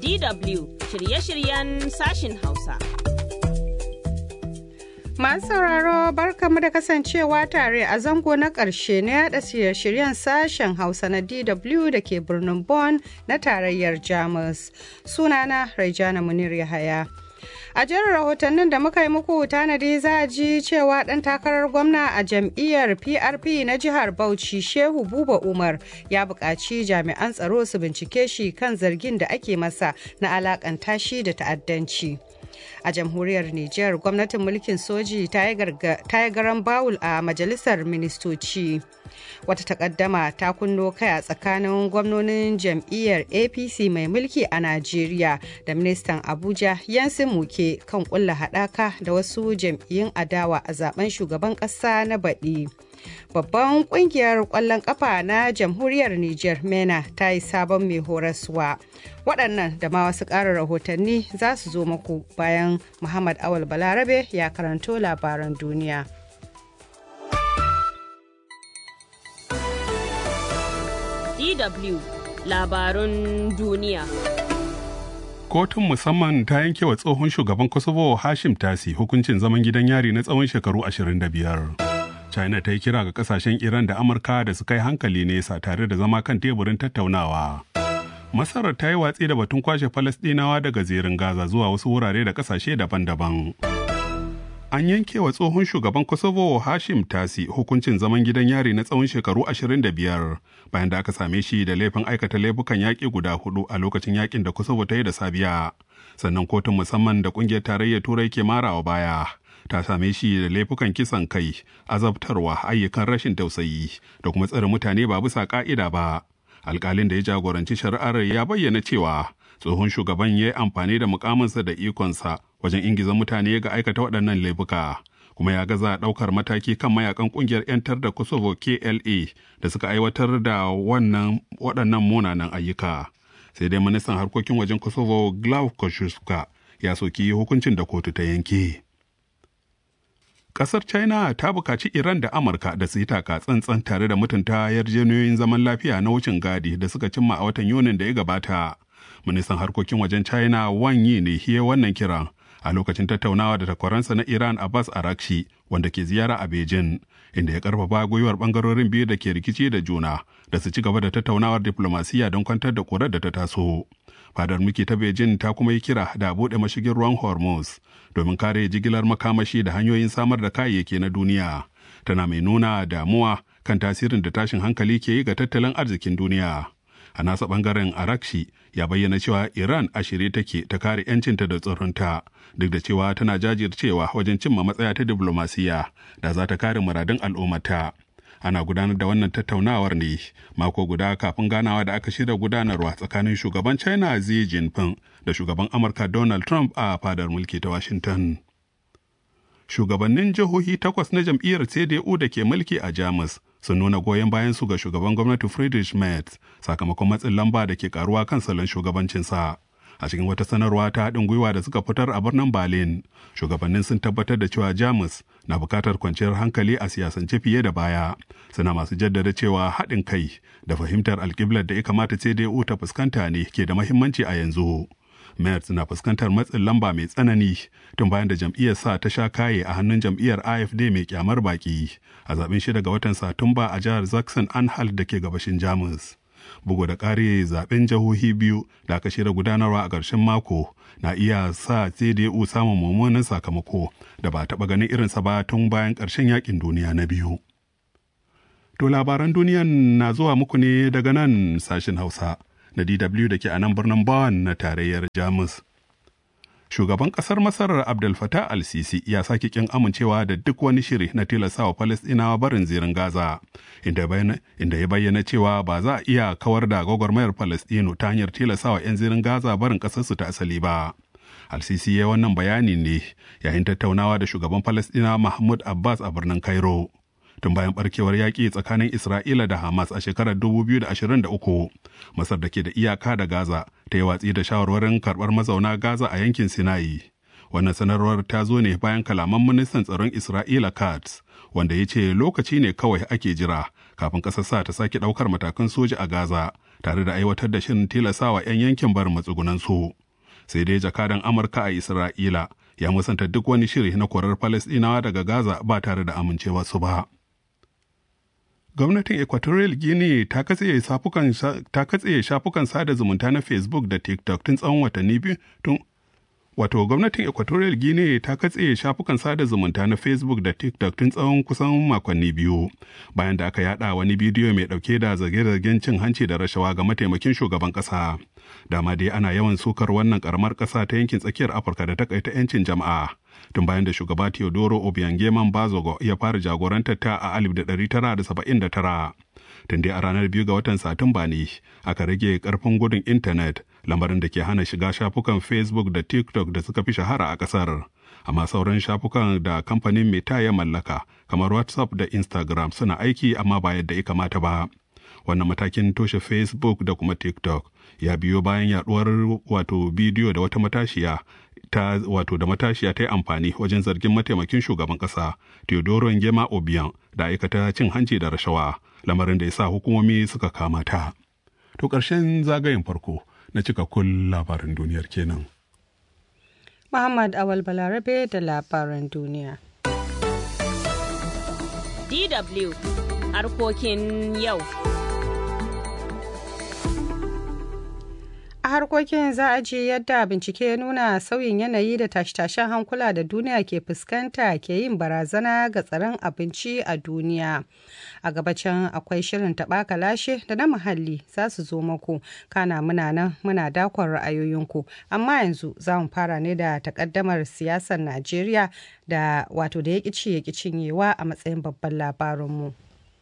DW shirye-shiryen sashin Hausa. Masu sauraro barkamu da kasancewa tare a zango na ƙarshe na yada shirye-shiryen sashen Hausa na DW da ke birnin Bonn na tarayyar Jamus. Sunana Raijana Munir Yahaya. A jerin rahotannin da muka yi muku tanadi za a ji cewa ɗan takarar gwamna a jam'iyyar PRP na jihar Bauchi Shehu Buba Umar ya buƙaci jami'an tsaro su bincike shi kan zargin da ake masa na alakanta shi da ta'addanci. a jamhuriyar Nijar gwamnatin mulkin soji ta yi garan bawul a majalisar ministoci. Wata takaddama ta kunno kai a tsakanin gwamnonin jam'iyyar APC mai mulki a Najeriya da ministan Abuja Yansin Muke kan kulla haɗaka da wasu jam'iyyun adawa a zaben shugaban ƙasa na baɗi. Babban kungiyar ƙwallon ƙafa na jamhuriyar Nijar MENA ta yi sabon mai horaswa. Waɗannan da ma wasu ƙarin rahotanni za su zo muku bayan Muhammad Awal Balarabe ya karanto labaran duniya. DW labarun duniya. Kotun musamman ta yanke wa tsohon shugaban Kosovo Hashim Tasi hukuncin zaman gidan yari na tsawon shekaru 25. China ta yi kira ga kasashen Iran da Amurka da su kai hankali nesa tare da zama kan teburin tattaunawa. Masarar ta yi watsi da batun kwashe Falasɗinawa daga zirin Gaza zuwa wasu wurare da kasashe daban-daban. An yanke wa tsohon shugaban Kosovo Hashim Tasi hukuncin zaman gidan yari na tsawon shekaru 25 bayan da aka same shi da laifin aikata laifukan yaƙi guda hudu a lokacin yaƙin da Kosovo ta yi da Sabiya. Sannan kotun musamman da ƙungiyar tarayyar Turai ke marawa baya. ta same shi da laifukan kisan kai azabtarwa ayyukan rashin tausayi da kuma tsare mutane ba bisa ka'ida ba alkalin da ya jagoranci shari'ar ya bayyana cewa tsohon shugaban ya yi amfani da mukaminsa da ikonsa wajen ingiza mutane ga aikata waɗannan laifuka kuma ya gaza ɗaukar mataki kan mayakan ƙungiyar 'yantar da kosovo kla da suka aiwatar da wannan waɗannan munanan ayyuka sai dai ministan harkokin wajen kosovo glav koshuska ya soki hukuncin da kotu ta yanke. Ƙasar China ta buƙaci Iran da Amurka da su yi taka tsantsan tare da mutunta yarjejeniyoyin zaman lafiya na wucin gadi da suka cimma a watan Yunin da ya gabata. Ministan harkokin wajen China Wang Yi ne hiye wannan kiran a lokacin tattaunawa da takwaransa na Iran Abbas Arakshi wanda ke ziyara a Beijing inda ya karfafa gwiwar bangarorin biyu da ke rikici da juna da su ci gaba da tattaunawar diplomasiya don kwantar da kurar da ta taso. Fadar muke ta Beijing ta kuma yi kira da buɗe mashigin ruwan Hormuz domin kare jigilar makamashi da hanyoyin samar da kayayyaki na duniya. Tana mai nuna damuwa kan tasirin da tashin hankali ke yi ga tattalin arzikin duniya. A nasa bangaren Arakshi ya bayyana cewa Iran a shirye take ta kare 'yancinta da tsaronta duk da cewa tana jajircewa wajen cimma matsaya ta diplomasiya da za ta kare muradun al'ummata. ana gudanar da wannan tattaunawar ne mako guda kafin ganawa da aka shirya gudanarwa tsakanin shugaban china xi jinping da shugaban amurka donald trump a fadar mulki ta washington shugabannin jihohi takwas na jam'iyyar cdu da ke mulki a jamus sun nuna goyon bayan su ga shugaban gwamnati friedrich merz sakamakon matsin lamba da ke karuwa kan salon shugabancinsa a cikin wata sanarwa ta haɗin gwiwa da suka fitar a birnin berlin shugabannin sun tabbatar da cewa jamus na buƙatar kwanciyar hankali a siyasance fiye da baya suna masu jaddada cewa haɗin kai da fahimtar alƙiblar da ya kamata cdu ta fuskanta ne ke da mahimmanci a yanzu Merz na fuskantar matsin lamba mai tsanani tun bayan da jam'iyyar sa ta sha kaye a hannun jam'iyyar AFD mai kyamar baki a zaben shida ga watan Satumba a jihar Zaxxon Anhalt da ke gabashin Jamus. bugu da ƙari zaben jihohi biyu da aka shirya gudanarwa a ƙarshen mako na iya sa CDU samun mummunan sakamako da ba taɓa ganin irinsa ba tun bayan ƙarshen yakin duniya na biyu. To labaran duniyan na zuwa muku ne daga nan sashen Hausa na DW da ke a nan birnin Bonn na tarayyar Jamus. Shugaban ƙasar Masar Abdel Fattah al-Sisi ya sake kin amincewa da duk wani shiri na tilastawa Falastinawa barin zirin Gaza, inda ya bayyana cewa ba za a iya kawar da gwagwarmayar Falastinu ta hanyar tilastawa 'yan zirin Gaza barin ƙasarsu ta asali ba. Al-Sisi ya wannan bayani ne yayin tattaunawa da shugaban Falastinawa Mahmud Abbas a birnin Cairo. tun bayan barkewar yaƙi tsakanin Isra'ila da Hamas a shekarar 2023. Masar da ke da iyaka da Gaza ta yi watsi da shawarwarin karɓar mazauna Gaza a yankin Sinai. Wannan sanarwar ta zo ne bayan kalaman ministan tsaron Isra'ila Katz, wanda ya ce lokaci ne kawai ake jira kafin ƙasar sa ta sake ɗaukar matakan soja a Gaza, tare da aiwatar da shirin tilasawa 'yan yankin barin matsugunansu. sai dai jakadan amurka a isra'ila ya musanta duk wani shiri na korar falasɗinawa daga gaza ba tare da amincewa su ba gwamnatin equatorial guinea ta katse shafukan sada zumunta na facebook da tiktok tun tsawon watanni biyu tun wato gwamnatin equatorial guinea ta katse shafukan sada zumunta na facebook da tiktok tun tsawon kusan makonni biyu bayan da aka yada wani bidiyo mai dauke da zage-zagen cin hanci da rashawa ga mataimakin shugaban kasa dama dai ana yawan sukar wannan karamar kasa ta yankin tsakiyar afirka da takaita 'yancin jama'a tun bayan da shugaba teodoro obiangeman bazogo ya fara jagorantar ta a 1979 tun dai a ranar biyu ga watan satumba ne aka rage karfin gudun intanet lamarin da ke hana shiga shafukan facebook da tiktok da suka fi shahara a kasar amma sauran shafukan da kamfanin meta ya mallaka kamar whatsapp da instagram suna aiki amma ba yadda ya kamata ba wannan matakin toshe facebook da kuma tiktok ya biyo bayan yaduwar wato bidiyo da wata matashiya ta wato da matashiya ta yi amfani wajen zargin mataimakin shugaban kasa Teodoro Ngema Obiang da aikata cin hanci da rashawa lamarin da ya sa hukumomi suka kama ta. To ƙarshen zagayen farko na cikakkun labarin duniyar kenan. Muhammad Awal Balarabe da labaran duniya. DW harkokin yau. a harkokin za a ji yadda bincike ya nuna sauyin yanayi da tashe-tashen hankula da duniya ke fuskanta ke yin barazana ga tsaron abinci a duniya a gabacin akwai shirin taɓa lashe da na muhalli za su zo maku kana muna nan muna dakon ra'ayoyinku amma yanzu za mu fara ne da takaddamar siyasar najeriya da wato da ya ci ya cinyewa a matsayin babban labarinmu.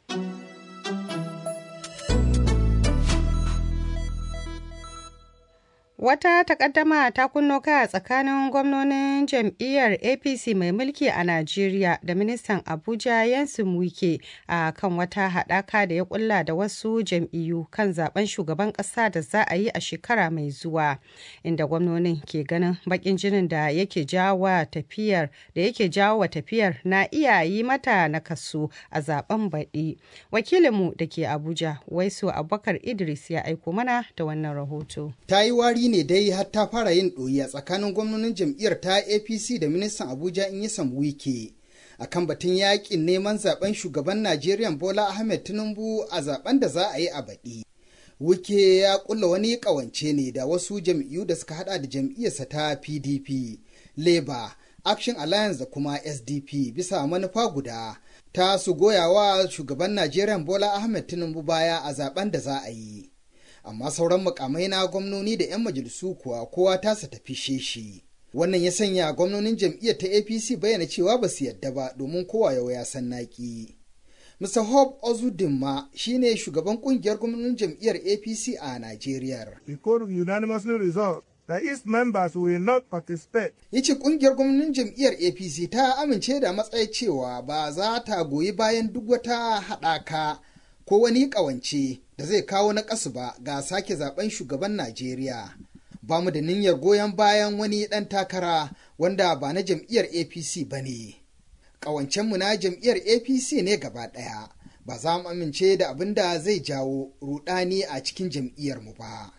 Wata takaddama ta kunno kai a tsakanin gwamnonin jam'iyyar APC mai mulki a Najeriya da ministan Abuja Yansin Wike a kan wata haɗaka da ya kulla da wasu jam'iyyu kan zaben shugaban ƙasa da za a yi a shekara mai zuwa, inda gwamnonin ke ganin baƙin jinin da yake jawo tafiyar da yake jawo tafiyar na iya yi mata na kaso a zaben baɗi. Wakilinmu da ke Abuja, Waisu Abubakar Idris ya aiko mana da wannan rahoto. Ta yi wari ne dai har ta fara yin ɗoyi a tsakanin gwamnonin jam'iyyar ta apc da ministan abuja in yi wike a kan batun yakin neman zaben shugaban najeriya bola ahmed tinubu a zaben da za a yi a baɗi wike ya kulla wani ƙawance ne da wasu jam'iyyu da suka hada da jam'iyyarsa ta pdp labour action alliance da kuma sdp bisa manufa guda ta su goyawa shugaban najeriya bola ahmed tinubu baya a zaben da za a yi amma sauran mukamai na gwamnoni da 'yan majalisu kuwa kowa tasa tafi sheshi. Wannan ya sanya gwamnonin jam'iyyar ta APC bayyana cewa ba su yadda ba domin kowa yau ya san naki. Mr. Hope Ozudinma shine shugaban kungiyar gwamnonin jam'iyyar APC a Najeriya. We could unanimously resolve that its members will not participate. Ya ce kungiyar gwamnonin jam'iyyar APC ta amince da matsayi cewa ba za ta goyi bayan duk wata haɗaka ko wani ƙawance da zai kawo na ƙasu ba ga sake zaben shugaban Najeriya. Ba mu da niyyar goyon bayan wani ɗan takara wanda ba na jam'iyyar APC ba ne. Ƙawancenmu na jam'iyyar APC ne gaba ɗaya, ba za mu amince da abin da zai jawo rudani a cikin jam'iyyarmu ba.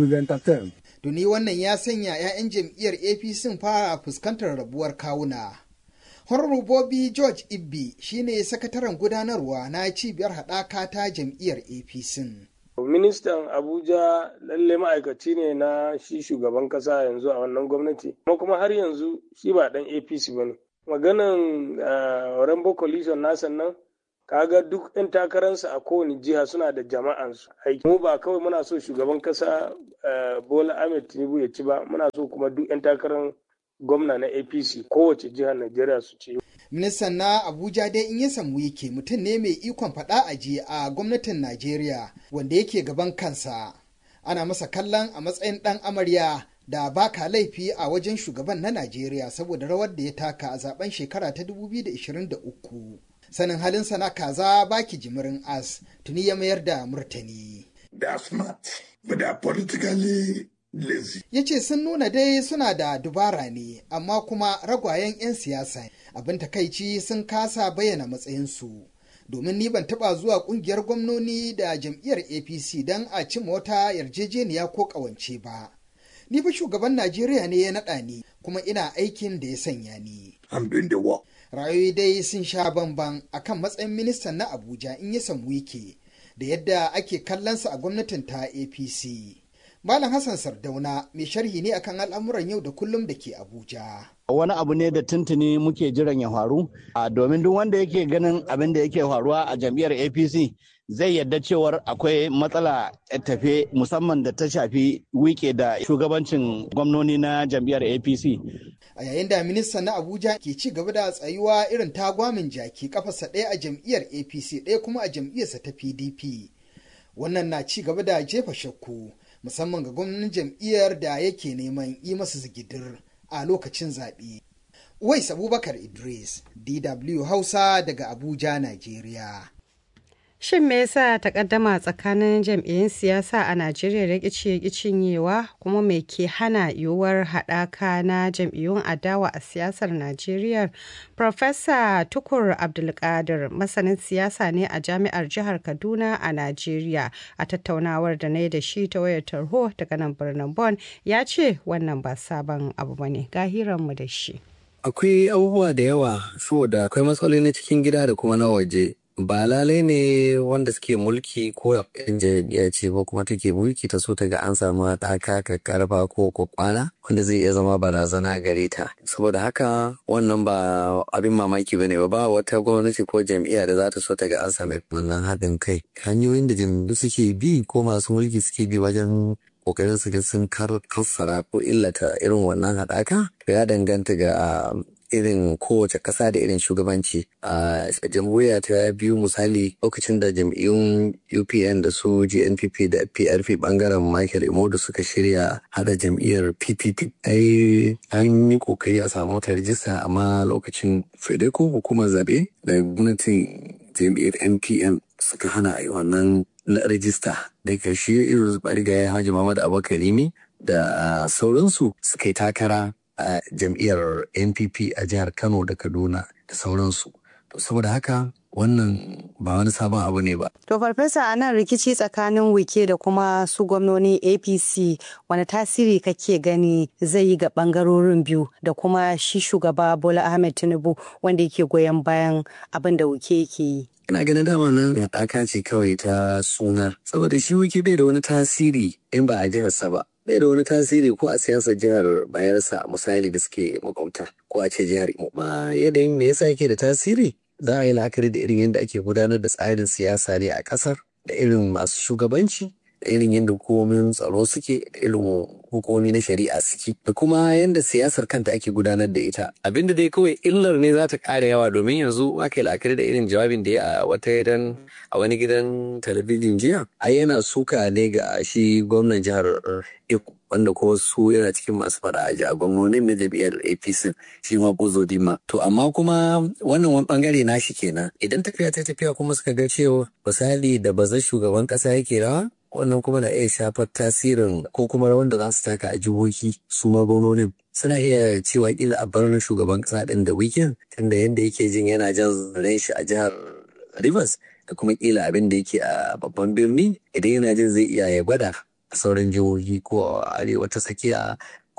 Duni wannan ya sanya 'ya'yan jam'iyyar APC fara fuskantar rabuwar kawuna. Honorable Bobby George Ibbi shine sakataren gudanarwa na cibiyar haɗaka ta jam'iyyar APC. Ministan Abuja lalle ma'aikaci ne na shi shugaban kasa yanzu a wannan gwamnati, kuma kuma har yanzu shi ba ɗan APC ba ne. Maganan Rainbow Coalition nasa nan, kaga duk 'yan takararsa a kowane jiha suna da jama'ansu aiki. Mu ba kawai muna so shugaban kasa Bola Ahmed Tinubu ya ci ba, muna so kuma duk 'yan takarar gwamna na apc kowace jihar najeriya su ce ministan na abuja dai in ya samu yake mutum ne mai ikon faɗa aji a gwamnatin najeriya wanda yake gaban kansa ana masa kallon a matsayin ɗan amarya da baka laifi a wajen shugaban na najeriya saboda rawar da ya taka a zaben shekara ta 2023 sanin halinsa na kaza baki jimirin as tuni ya mayar da murtani They are smart, but they are politically lazy. ya ce sun nuna dai suna da dubara ne amma kuma ragwayen 'yan siyasa abin takaici sun kasa bayyana matsayinsu domin ni ban taba zuwa kungiyar gwamnoni da jam'iyyar apc don a cimma wata yarjejeniya ko kawance ba Ni fa shugaban Najeriya ne ya naɗa ni kuma ina aikin da ya sanya ni. I'm doing the work. Rayoyi dai sun sha bamban akan matsayin ministan na Abuja in ya samu wike da yadda ake kallonsa a gwamnatin ta APC. Malam Hassan Sardauna mai sharhi ne akan al'amuran yau da kullum da ke Abuja. wani abu ne da tuntuni muke jiran ya faru domin duk wanda yake ganin abin da yake faruwa a jam'iyyar apc zai yadda cewar akwai matsala tafe musamman da ta shafi wike da shugabancin gwamnoni na jam'iyyar apc A yayin da ministan na Abuja ke ci gaba da tsayuwa irin tagwamin jaki kafarsa ɗaya a jam'iyyar APC ɗaya kuma a jam'iyyarsa ta PDP. Wannan na ci gaba da jefa shakku musamman ga gwamnatin jam'iyyar da yake neman yi masa zigidir a lokacin zaɓe. Uwais Abubakar Idris, DW Hausa daga Abuja, Najeriya. Shin me yasa takaddama tsakanin jam'iyyun siyasa a Najeriya da ƙici cinyewa kuma me ke hana yiwuwar haɗaka na jam'iyyun adawa a siyasar Najeriya? Profesa Tukur Abdulkadir masanin siyasa ne a jami'ar jihar Kaduna a Najeriya a tattaunawar da na yi da shi ta wayar tarho daga nan birnin Bon ya ce wannan ba sabon abu bane ga hiranmu da shi. Akwai abubuwa da yawa saboda akwai matsaloli na cikin gida da kuma na waje. ba lalai ne wanda suke mulki ko yan jam'iyya ce ba kuma take mulki ta so ta ga an samu haɗaka karfa ko kwakwana wanda zai iya zama barazana gare ta saboda haka wannan ba abin mamaki bane ba ba wata gwamnati ko jam'iyya da za ta so ta ga an samu wannan haɗin kai hanyoyin da jam'iyyu suke bi ko masu mulki suke bi wajen kokarin su ga sun kassara ko illata irin wannan haɗaka ya danganta ga irin kowace ƙasa da irin shugabanci a jamhuriya ta biyu misali lokacin da jam'iyyun upn da su gnpp da prp bangaren michael imodu suka shirya hada jam'iyyar ppp ai an yi kokari a samu wata rijista amma lokacin fedeco hukumar zabe da gwamnatin jam'iyyar npm suka hana a yi wannan rijista da karshe irin barigayen hajji muhammad abubakar da sauransu suka yi takara a jam'iyyar npp a jihar kano da kaduna da sauransu to saboda haka wannan ba wani sabon abu ne ba To farfesa a nan rikici tsakanin wike da kuma su gwamnoni APC wani tasiri kake gani zai yi ga bangarorin biyu da kuma shi shugaba Bola Ahmed Tinubu wanda yake goyon bayan abin da wike yake yi. ina ganin dama nan haɗaka ce kawai ta suna saboda shi wiki bai da wani tasiri in ba a jiharsa ba bai da wani tasiri ko a siyasar jihar bayarsa misali da suke makwabta ko a ce jihar imo ba yanayin me yasa yake da tasiri za a yi la'akari da irin yadda ake gudanar da tsarin siyasa ne a ƙasar da irin masu shugabanci da irin yadda hukumomin tsaro suke da irin hukumomi na shari'a suke da kuma yadda siyasar kanta ake gudanar da ita abinda dai kawai illar ne za ta ƙara yawa domin yanzu aka yi la'akari da irin jawabin da ya a wata gidan a wani gidan talabijin jiya ai yana suka ne ga shi gwamnan jihar Eko wanda kuma su yana cikin masu fada a a gwamnonin na jam'iyyar apc shi ma bozo dima to amma kuma wannan wani bangare na shi kenan idan tafiya ta tafiya kuma suka ga cewa misali da bazar shugaban kasa yake rawa wannan kuma na iya shafar tasirin ko kuma rawan da za su taka a jihohi su ma gwamnonin suna iya cewa kila a bar shugaban kasa din da weekend tunda yadda yake jin yana jan ran shi a jihar rivers da kuma kila abin da yake a babban birni idan yana jin zai iya ya gwada a sauran jihohi ko arewa ta tsakiya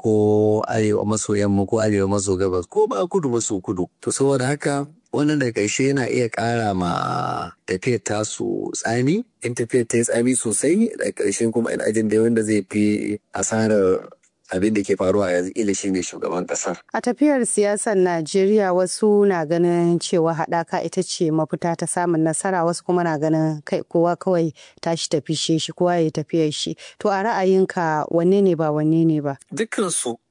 ko arewa maso yamma ko arewa maso gabas ko ba kudu maso kudu to saboda haka wannan da ƙarshe yana iya ƙara ma tafiyar tasu tsami in tafiyar ta yi tsami sosai da ƙarshen kuma ina jin da wanda zai fi asarar abin da ke faruwa yanzu ila shi ne shugaban kasar. A tafiyar siyasar Najeriya wasu na ganin cewa haɗaka ita ce mafita ta samun nasara wasu kuma na ganin kai kowa kawai tashi tafi shi kowa ya tafiyar shi. To a ra'ayinka wanne ne ba wanne ne ba? Dukkansu